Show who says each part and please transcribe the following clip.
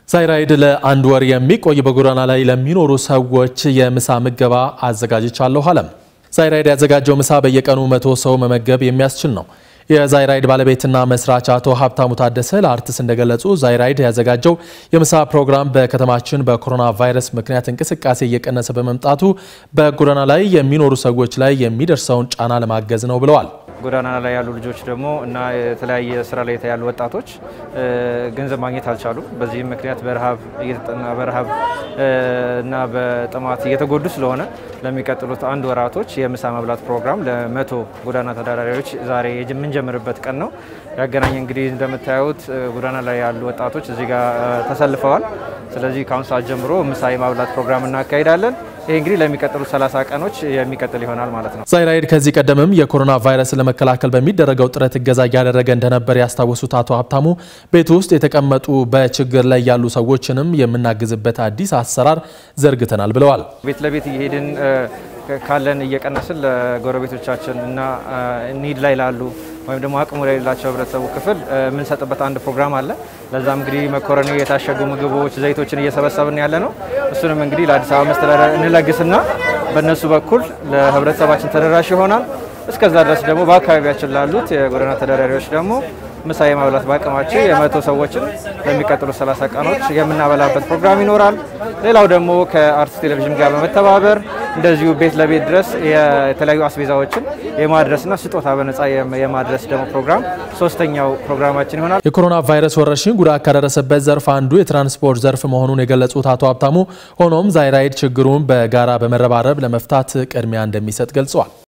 Speaker 1: ሳይራይድ ለአንድ ወር የሚቆይ በጎዳና ላይ ለሚኖሩ ሰዎች የምሳ ምገባ አዘጋጅቻለሁ አለም። ሳይራይድ ያዘጋጀው ምሳ በየቀኑ መቶ ሰው መመገብ የሚያስችል ነው። የዛይራይድ ባለቤትና መስራች አቶ ሀብታሙ ታደሰ ለአርትስ እንደገለጹ ዛይራይድ ያዘጋጀው የምሳ ፕሮግራም በከተማችን በኮሮና ቫይረስ ምክንያት እንቅስቃሴ እየቀነሰ በመምጣቱ በጎዳና ላይ የሚኖሩ ሰዎች ላይ የሚደርሰውን ጫና ለማገዝ ነው ብለዋል።
Speaker 2: ጎዳና ላይ ያሉ ልጆች ደግሞ እና የተለያየ ስራ ላይ ያሉ ወጣቶች ገንዘብ ማግኘት አልቻሉም። በዚህም ምክንያት በረሃብ እየተጠና በረሃብ እና በጥማት እየተጎዱ ስለሆነ ለሚቀጥሉት አንድ ወራቶች የምሳ መብላት ፕሮግራም ለመቶ ጎዳና ተዳዳሪዎች ዛሬ የምንጀምርበት ቀን ነው። ያገናኝ እንግዲህ እንደምታዩት ጎዳና ላይ ያሉ ወጣቶች እዚህ ጋር ተሰልፈዋል። ስለዚህ ከአሁን ሰዓት ጀምሮ ምሳ የማብላት ፕሮግራም እናካሂዳለን። ይህ እንግዲህ ለሚቀጥሉት 30 ቀኖች የሚቀጥል ይሆናል ማለት ነው።
Speaker 1: ዛይራይድ ከዚህ ቀደምም የኮሮና ቫይረስ ለመከላከል በሚደረገው ጥረት እገዛ እያደረገ እንደነበር ያስታወሱት አቶ ሀብታሙ ቤት ውስጥ የተቀመጡ በችግር ላይ ያሉ ሰዎችንም የምናግዝበት አዲስ አሰራር ዘርግተናል ብለዋል።
Speaker 2: ቤት ለቤት እየሄድን ካለን እየቀነስን ለጎረቤቶቻችን እና ኒድ ላይ ላሉ ወይም ደግሞ አቅሙ ላይ የሌላቸው ህብረተሰቡ ክፍል የምንሰጥበት አንድ ፕሮግራም አለ። ለዛም እንግዲህ መኮረኒ፣ የታሸጉ ምግቦች፣ ዘይቶችን እየሰበሰብን ያለ ነው። እሱንም እንግዲህ ለአዲስ አበባ መስተዳደር እንለግስና በእነሱ በኩል ለህብረተሰባችን ተደራሽ ይሆናል። እስከዛ ድረስ ደግሞ በአካባቢያችን ላሉት የጎዳና ተዳዳሪዎች ደግሞ ምሳ የማብላት በአቅማቸው የመቶ ሰዎችን በሚቀጥሉ 30 ቀኖች የምናበላበት ፕሮግራም ይኖራል። ሌላው ደግሞ ከአርትስ ቴሌቪዥን ጋር በመተባበር እንደዚሁ ቤት ለቤት ድረስ የተለያዩ አስቤዛዎችን የማድረስና ስጦታ በነጻ የማድረስ ደግሞ ፕሮግራም ሶስተኛው ፕሮግራማችን ይሆናል።
Speaker 1: የኮሮና ቫይረስ ወረርሽኝ ጉዳት ካደረሰበት ዘርፍ አንዱ የትራንስፖርት ዘርፍ መሆኑን የገለጹት አቶ ሀብታሙ ሆኖም ዛይራይድ ችግሩን በጋራ በመረባረብ ለመፍታት ቅድሚያ እንደሚሰጥ ገልጸዋል።